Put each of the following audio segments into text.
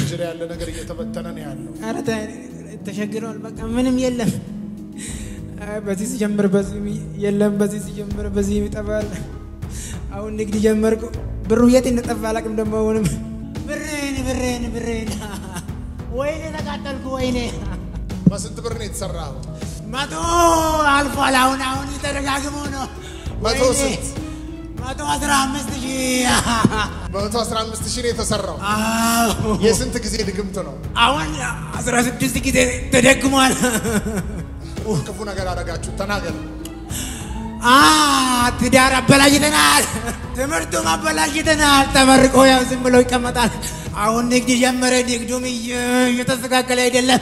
እጅ ላይ ያለ ነገር እየተበተነ ነው ያለው። ኧረ ተሸግረዋል። በቃ ምንም የለም። አይ በዚህ ሲጀምር በዚህ የለም፣ በዚህ ሲጀምር በዚህ ይጠፋል። አሁን ንግድ ጀመርኩ። ብሩ የት እንደጠፋ አላውቅም። ደግሞ አሁንም ብሬን ብሬን ብሬን ወይኔ ተቃጠልኩ። ወይኔ በስንት ብር ነው የተሰራው? መቶ አልፏል። አሁን አሁን ተደጋግሞ ነው። መቶ ወይኔ፣ ስንት? መቶ አስራ አምስት ሺህ በመቶ አስራ አምስት ሺህ ነው የተሰራው። አዎ። የስንት ጊዜ ድግምት ነው? አሁን አስራ ስድስት ጊዜ ተደግሟል። ክፉ ነገር አደረጋችሁ። ተናገር። አ ትዳር አበላሽተናል፣ ትምህርቱም አበላሽተናል። ተመርቆ ያው ዝም ብሎ ይቀመጣል። አሁን ንግድ ጀመረ። ንግዱም እየ- እየተስተካከለ አይደለም።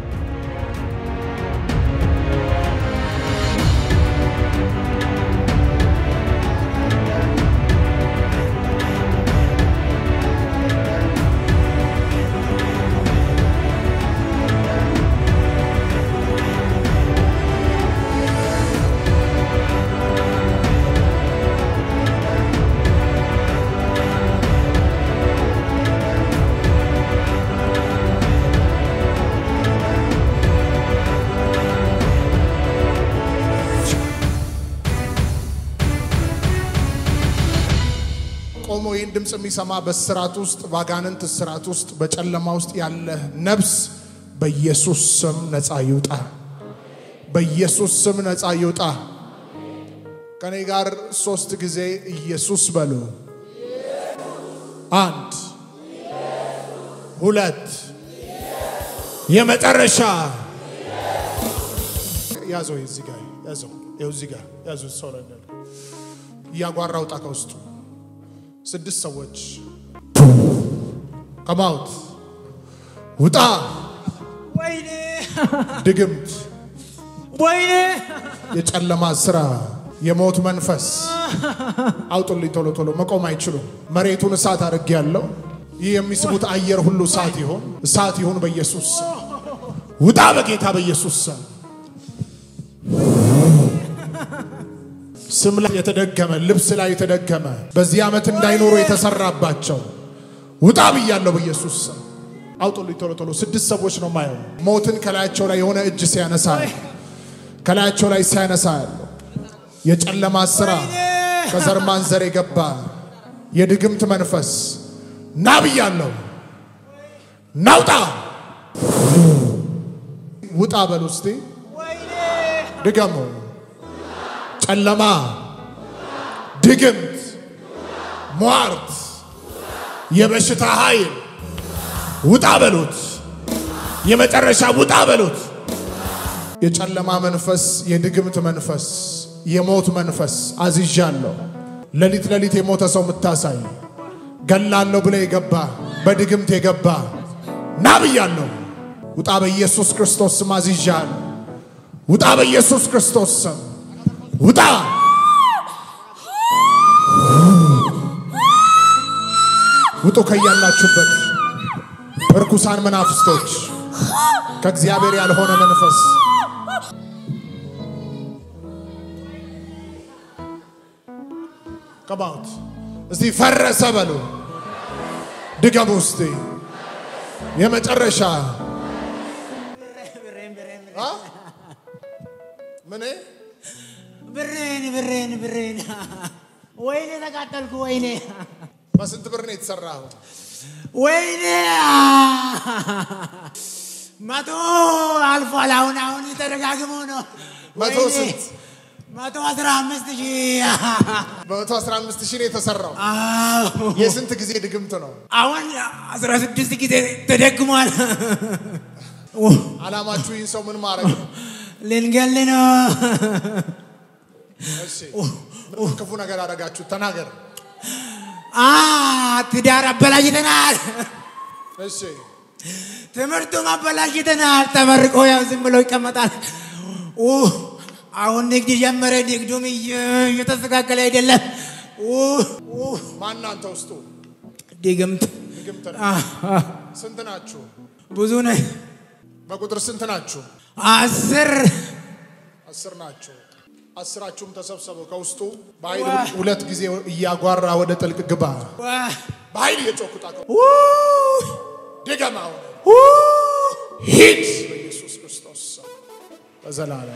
ቆሞ ይህን ድምፅ የሚሰማ በስራት ውስጥ በአጋንንት ስራት ውስጥ በጨለማ ውስጥ ያለ ነብስ በኢየሱስ ስም ነፃ ይውጣ። በኢየሱስ ስም ነፃ ይውጣ። ከኔ ጋር ሶስት ጊዜ ኢየሱስ በሉ። አንድ ሁለት የመጨረሻ ያዘው። እዚህ ጋር ያዘው። ይኸው እዚህ ጋር ያዘው። ሰው ላይ እንዳለ እያጓራ ውጣ ከውስጡ ስድስት ሰዎች ከማውት ውጣ። ወይኔ ድግምት፣ ወይኔ የጨለማ ስራ፣ የሞት መንፈስ አውጡልኝ ቶሎ ቶሎ። መቆም አይችሉም። መሬቱን እሳት አድርጌ ያለው ይህ የሚስቡት አየር ሁሉ እሳት ይሆን እሳት ይሁን በኢየሱስ ስም። ውጣ በጌታ በኢየሱስ ስም። ስም ላይ የተደገመ ልብስ ላይ የተደገመ በዚህ ዓመት እንዳይኖሩ የተሰራባቸው ውጣ ብያለሁ በኢየሱስ ስም። አውጡልኝ ቶሎ ቶሎ። ስድስት ሰዎች ነው ማየው። ሞትን ከላያቸው ላይ የሆነ እጅ ሲያነሳ ከላያቸው ላይ ሲያነሳ ያለው የጨለማ ስራ ከዘር ማንዘር የገባ የድግምት መንፈስ ና ብያለሁ። ናውጣ ውጣ በሉ እስቲ ድገሙ። ጨለማ፣ ድግምት፣ ሟርት፣ የበሽታ ኃይል ውጣ በሉት። የመጨረሻ ውጣ በሉት። የጨለማ መንፈስ፣ የድግምት መንፈስ፣ የሞት መንፈስ አዝዣለሁ። ሌሊት ሌሊት የሞተ ሰው የምታሳይ ገላለሁ ብለ የገባ በድግምት የገባ ና ብያለሁ። ውጣ በኢየሱስ ክርስቶስ ስም አዝዣለሁ። ውጣ በኢየሱስ ክርስቶስ ስም ውጣ። ውጡ ከያላችሁበት እርኩሳን መናፍስቶች፣ ከእግዚአብሔር ያልሆነ መንፈስ ቀባውት እስቲ ፈረሰ በሉ። ድገሙ እስቲ የመጨረሻ አ? ምን ብሬን ብሬን ብሬን ወይኔ ተቃጠልኩ። ወይኔ በስንት ብር ነው የተሰራው? ወይኔ መቶ አልፏል። አሁን አሁን ተደጋግሞ ነው። መቶ ወይኔ፣ ስንት? መቶ አስራ አምስት ሺህ በመቶ አስራ አምስት ሺህ ነው የተሰራው። አዎ። የስንት ጊዜ ድግምት ነው? አሁን አስራ ስድስት ጊዜ ተደግሟል። አላማችሁ ይህን ሰው ምን ማድረግ ነው? ልንገል ነው። እሺ ምን ክፉ ነገር አደረጋችሁ? ተናገር። አ ትዳር አበላሽተናል፣ እሺ ትምህርቱም አበላሽተናል። ተመርቆ ያው ዝም ብሎ ይቀመጣል። ኡ፣ አሁን ንግድ ጀመረ። ንግዱም እየ- እየተስተካከለ አይደለም። ኡ፣ ኡ፣ ማን አንተ ውስጡ ድግምት ድግምት ነው? አ፣ አ፣ ስንት ናችሁ? ብዙ ነህ። በቁጥር ስንት ናችሁ? አስር አስር ናችሁ። አስራችሁም ተሰብሰቡ። ከውስጡ በኃይል ሁለት ጊዜ እያጓራ ወደ ጥልቅ ግባ። ዋ፣ በኃይል እየጮኩ ጣቀው ኡ፣ ድገም አሁን ሂድ በኢየሱስ ክርስቶስ ስም በዘላለም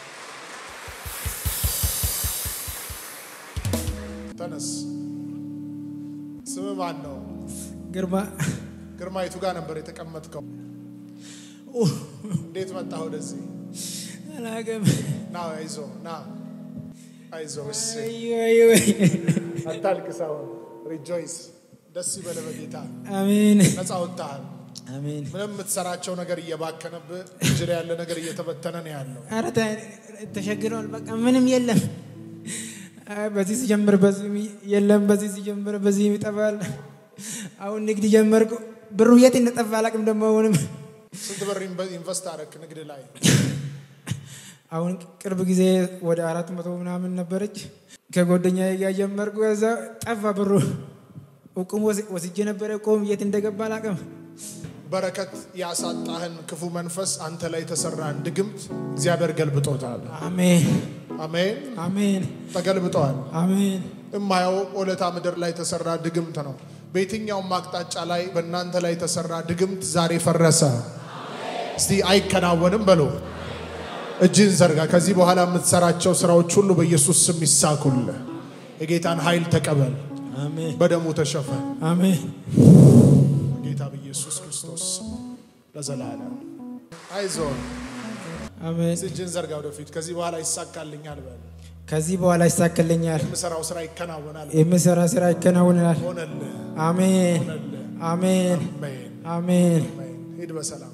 ተነስ። ስም ማን ነው? ግርማ ግርማይቱ ጋር ነበር የተቀመጥከው። እንዴት መጣህ ወደዚህ? አላውቅም። ና አይዞ ና አይዞ እስ አዩ አዩ አታልቅስ። አሁን ሪጆይስ ደስ ይበለ በጌታ አሜን ነፃ ወጥተሃል። አሜን። ምንም የምትሰራቸው ነገር እየባከነብህ እጅ ላይ ያለ ነገር እየተበተነ ነው ያለው። ኧረ ተ- ተሸግረዋል። በቃ ምንም የለም። አይ በዚህ ሲጀምር በዚህ የለም፣ በዚህ ሲጀምር በዚህ ይጠፋል። አሁን ንግድ ጀመርኩ። ብሩ የት እንደጠፋ አላውቅም። ደግሞ አሁንም ስንት ብር ኢንቨ- ኢንቨስት አደረክ ንግድ ላይ? አሁን ቅርብ ጊዜ ወደ አራት መቶ ምናምን ነበረች። ከጓደኛዬ ጋር ጀመርኩ። ከዛ ጠፋ ብሩ። እቁም ወስ- ወስጄ ነበረ። እቁም የት እንደገባ አላውቅም። በረከት ያሳጣህን ክፉ መንፈስ አንተ ላይ የተሰራን ድግምት እግዚአብሔር ገልብጦታል። አሜን አሜን። አሜን ተገልብጠዋል። አሜን እማየው ኦለታ ምድር ላይ የተሰራ ድግምት ነው። በየትኛውም አቅጣጫ ላይ በእናንተ ላይ የተሰራ ድግምት ዛሬ ፈረሰ። እስቲ አይከናወንም በሉ። እጅን ዘርጋ። ከዚህ በኋላ የምትሰራቸው ስራዎች ሁሉ በኢየሱስ ስም ይሳኩልህ። የጌታን ኃይል ተቀበል። አሜን በደሙ ተሸፈን። አሜን ጌታ በኢየሱስ ክርስቶስ ስም ለዘላለም አይዞን። አሜን። እጅን ዘርጋ ወደፊት። ከዚህ በኋላ ይሳካልኛል በል። ከዚህ በኋላ ይሳካልኛል። የምሰራው ስራ ይከናወናል። የምሰራ ስራ ይከናወናል። ሆነልህ፣ አሜን ሆነልህ። አሜን አሜን፣ አሜን አሜን። ሂድ በሰላም